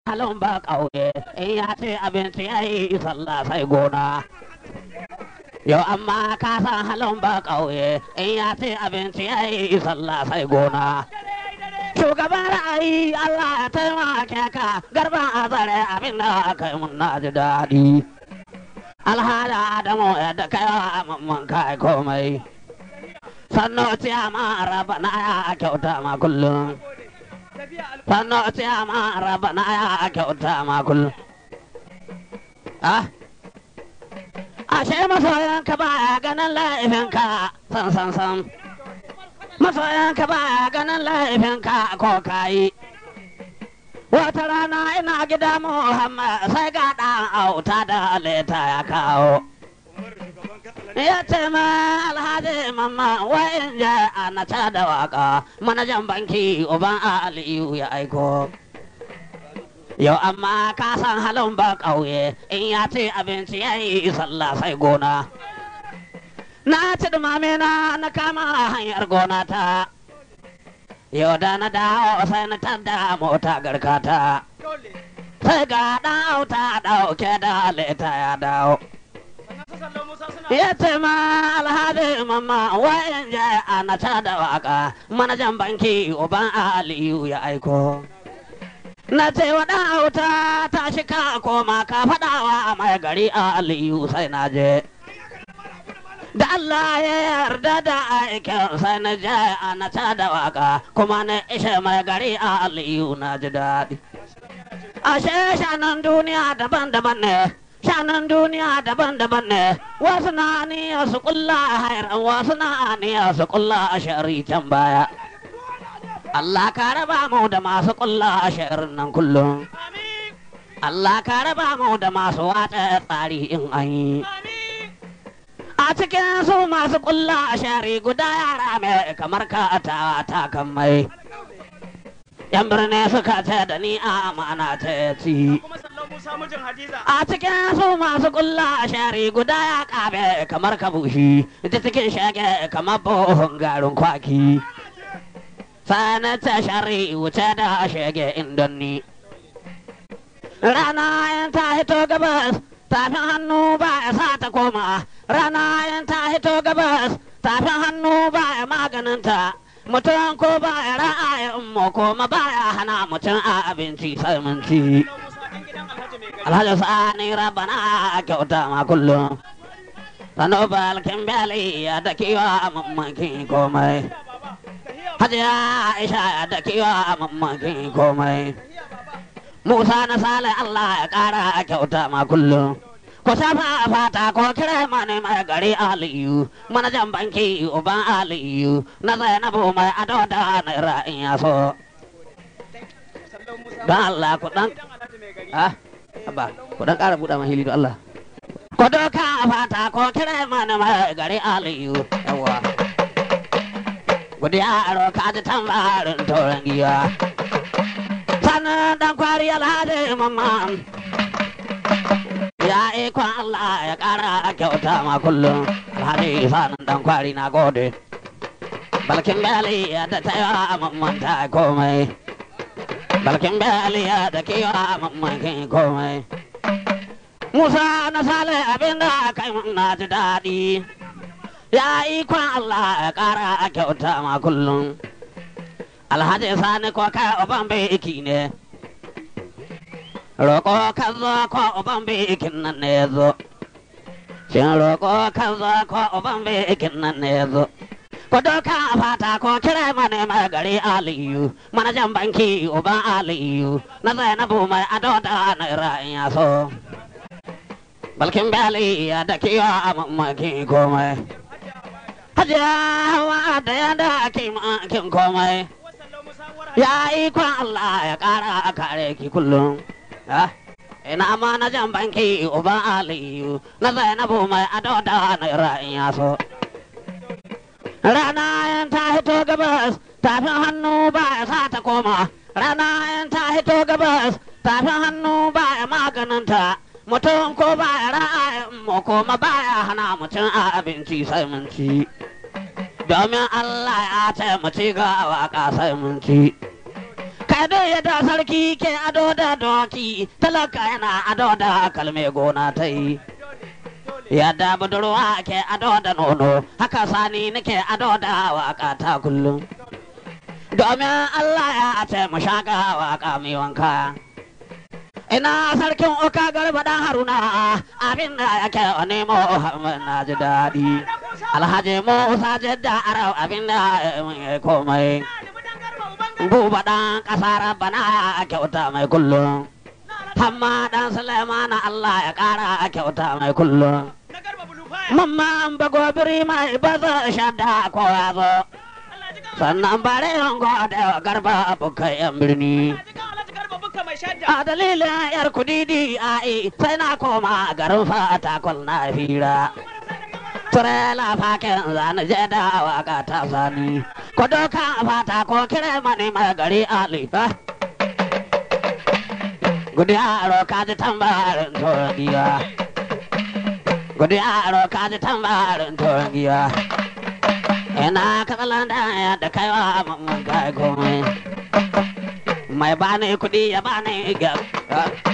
halin ba ƙauye in ya ce abinci ya yi sallah sai gona yau amma ka san halin ba ƙauye in ya ce abinci ya yi sallah sai gona shugaban ra'ayi Allah ya taimake ka garban azare abin da aka yi mun na ji daɗi alhada adamu yadda kai wa mamman kai komai sannu ciyama raba na ya kyauta ma kullum sannu ciyama raba na ya kyauta ma kullum ah ashe masoyanka baya ganin laifinka san san san masoyanka baya ganin laifinka ko kayi wata rana ina gida muhammad sai ga ɗan auta da leta ya kawo ya ce ma alhaji mamma wayan ja a na da waka manajan banki uban aliyu ya aiko yau amma ka san halin ba ƙauye in ya ce abinci ya yi sallah sai gona na ci dumame na na kama hanyar gona ta yau da na dawo sai na tada mota garkata sai ga ɗan auta ɗauke da leta ya dawo ya ce ma alhaji mamma wayan ja a na da waka manajan banki uban aliyu ya aiko na ce wa ɗan auta ta shi ka koma ka faɗawa a mai gari a aliyu sai na je da Allah ya yarda da aikin sai na je a na da waka kuma na ishe mai gari a aliyu na ji daɗi ashe shanan duniya daban-daban ne shanan duniya daban-daban ne wasu na niya su kulla hairan wasu na niya su kulla a shari can baya Allah ka raba mu da masu kulla a sharin nan kullum Allah ka raba mu da masu watsa tsari in an yi a cikin su masu kulla a shari guda yara mai kamar ka ta ta kan mai yan birni suka ce da ni a amana ta ci a cikin su masu kulla a shari guda ya kabe kamar kabushi ita cikin shage kamar bohon garin kwaki sana ta shari wuce da shage indonni rana yan ta hito gabas tafin hannu ba ya sa ta koma rana yan ta hito gabas tafin hannu ba ya maganinta mutum ko ba ya ra'ayin mu kuma ba ya hana mutum a abinci sai mun ci alhaji sani rabana a kyauta ma kullum sanu balkin bali ya da kiwa a mammakin komai hajiya aisha ya da kiwa a mammakin komai musa na sale allah ya kara a kyauta ma kullum ku shafa a fata ko kira mani mai gari aliyu manajan banki uban aliyu na zainabu mai ado da naira in ya so don allah ku dan ah abba ku dan kara buɗa mahili don allah ku doka a fata ko kira mani mai gari aliyu yawa gudiya aro ka ji tambarin tauran giya sannan dan kwari alhaji mamman ya ikon Allah ya ƙara kyauta ma kullum alhari sanin dan kwari na gode balkin bali ya da taiwa mamman ta komai balkin bali ya da kewa mamman kin komai Musa na sale abin da kai mun na ji daɗi ya ikon Allah ya ƙara kyauta ma kullum alhaji sani ko kai uban bai iki ne roƙo ka zo ko uban bikin nan ne zo shin roƙo ka zo ko uban bikin nan ne zo ko doka a fata ko kira mane mai gari aliyu manajan banki uban aliyu na zainabu mai ado da naira in ya so balkin bali ya da kiwa a mamaki komai hajiya hawa da ya da kin komai ya ikon allah ya kara a kare ki kullum ina ma na jan banki uban aliyu na zainabu mai ado da naira in ya so rana yan ta hito gabas tafin hannu ba ya sa ta koma rana yan ta hito gabas tafin hannu ba ya maganinta mutum ko ba ya ra'ayin mu kuma ba ya hana mutum a abinci sai mun ci domin allah ya ce mu ci ga waka sai mun ci Kado yadda sarki ke ado da doki, talaka yana ado da kalme gona ta yi. Yadda budurwa ke ado da nono, haka sani nake ado da waka ta kullum. Domin Allah ya ce mu shaka waka mai wanka. Ina sarkin oka garba dan haruna abin da yake wa nemo na ji daɗi. Alhaji Musa jidda arau abin da ya komai. Buba ɗan ƙasa bana ya kyauta mai kullum. Hamma ɗan Sulemana Allah ya ƙara kyauta mai kullum. Mamma an bago biri mai baza shadda ko ya zo. Sannan bare yan gode wa garba abokai yan birni. A dalilin yar kudidi a sai na koma garin fata kwal na fira. Turela fakin zane je da waka ta sani. Ko doka fata ko kire mani mai gari alifa. Gudi aro ka ji tambarin tuwon giya. Gudi aro ka ji tambarin tuwon giya. Ina katsalan da da kaiwa mamman kai komai. Mai bani kudi ya bani gyara.